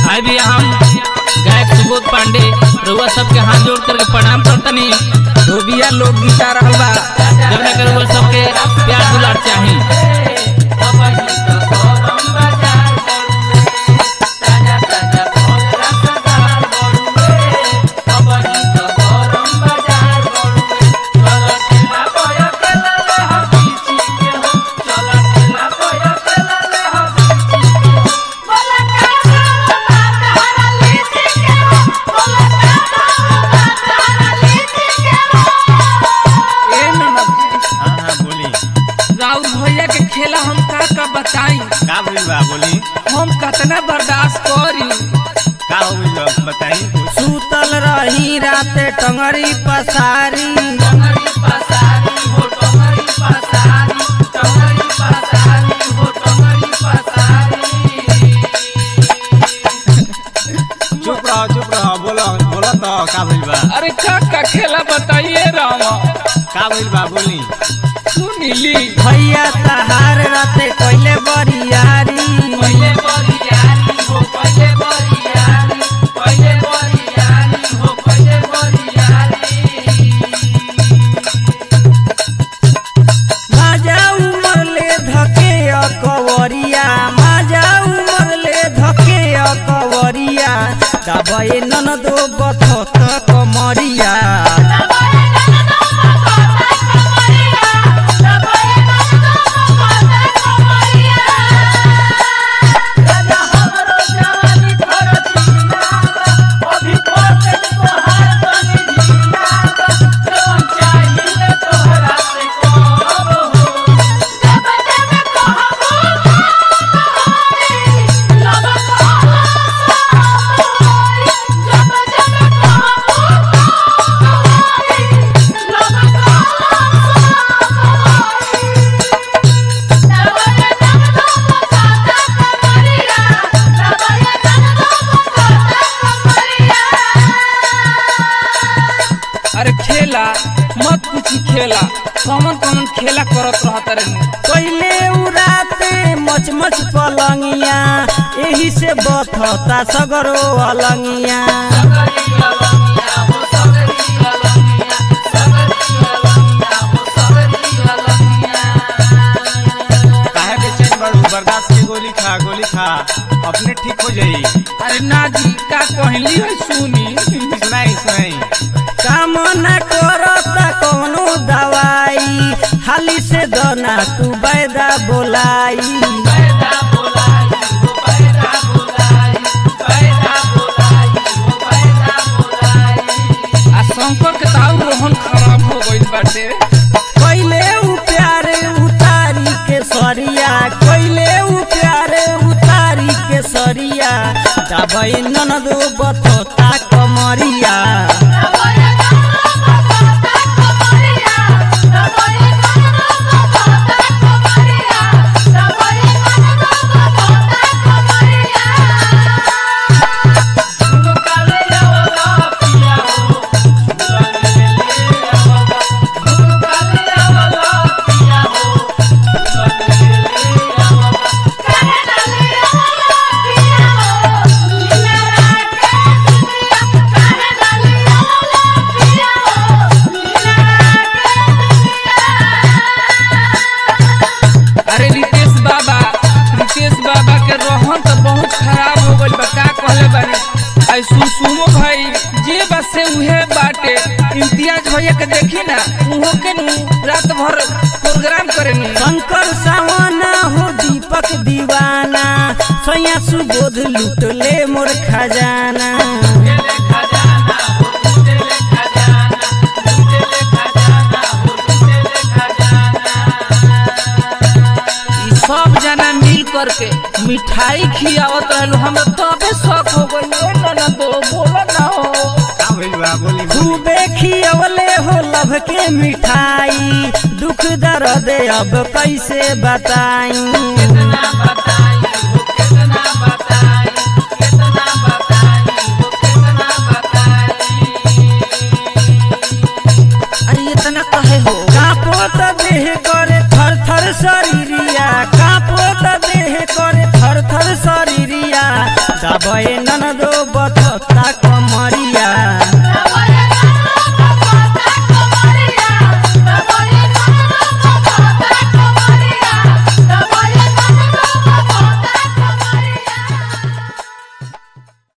भाई भी हम गायक सुबोध पांडे रउआ सबके हाथ जोड़ करके प्रणाम करतनी धोबिया लोग गीता रहल बा जब ना कर रउआ सबके प्यार दुलार चाही ए ननद हाँ हाँ बोली राउर भैया के खेला हम का का बताई का भइल बा बोली हम कतना बर्दाश्त करी का हो गइल बा बताई कुछ सुतल रही राते टंगरी पसारी चुप रहो चुप रहो बोलो बोलो तो का भइल बा अरे का का खेला बताइए राम का भइल बा बोली सुनीली भैया तहार राते कैले बरियारी माजा उमर ले धके अकवरिया माजा उमर ले धके अकवरिया दबे ननदो बथत कमरिया अरे खेला मत पूछी खेला कौन कौन खेला करत रहत रे कैले उराते मच मच पलंगिया एही से बथता सगरो अलंगिया काहे बेचैन बाड़ू बर्दाश्त के गोली खा गोली खा अपने ठीक हो जाई अरे ना जी का कहली है सुनी सुनाई सुनाई काम न करता कौनो दवाई हाली से दना तू बैदा बोलाई आ शंकर के ताऊ रोहन खराब हो गइल बाटे कैले उ प्यारे उतारी के सरिया कैले उ प्यारे उतारी के सरिया दबई ननदो बथता कमरिया अरे रितेश बाबा रितेश बाबा के रोहन तो बहुत खराब हो गइल बा का कहले बानी आई सुसुमो भाई जे बस से उहे बाटे इम्तियाज भैया के देखी ना उहो के नु रात भर प्रोग्राम करेनी शंकर सावना हो दीपक दीवाना सैया सुबोध लूट ले मोर खजाना ई सब जना मिल करके मिठाई खियावत रहलो हम तबे शौक हो गइल ओ ना दो बोला ना हो का भइल बा बोली बोली खूबे खियवले हो लभ के मिठाई दुख दर्द अब कैसे बताई अरे इतना कहे हो कापो त देह करे थर थर शरीरिया कापो त देह करे थर थर शरीरिया बताबे ननदो बथता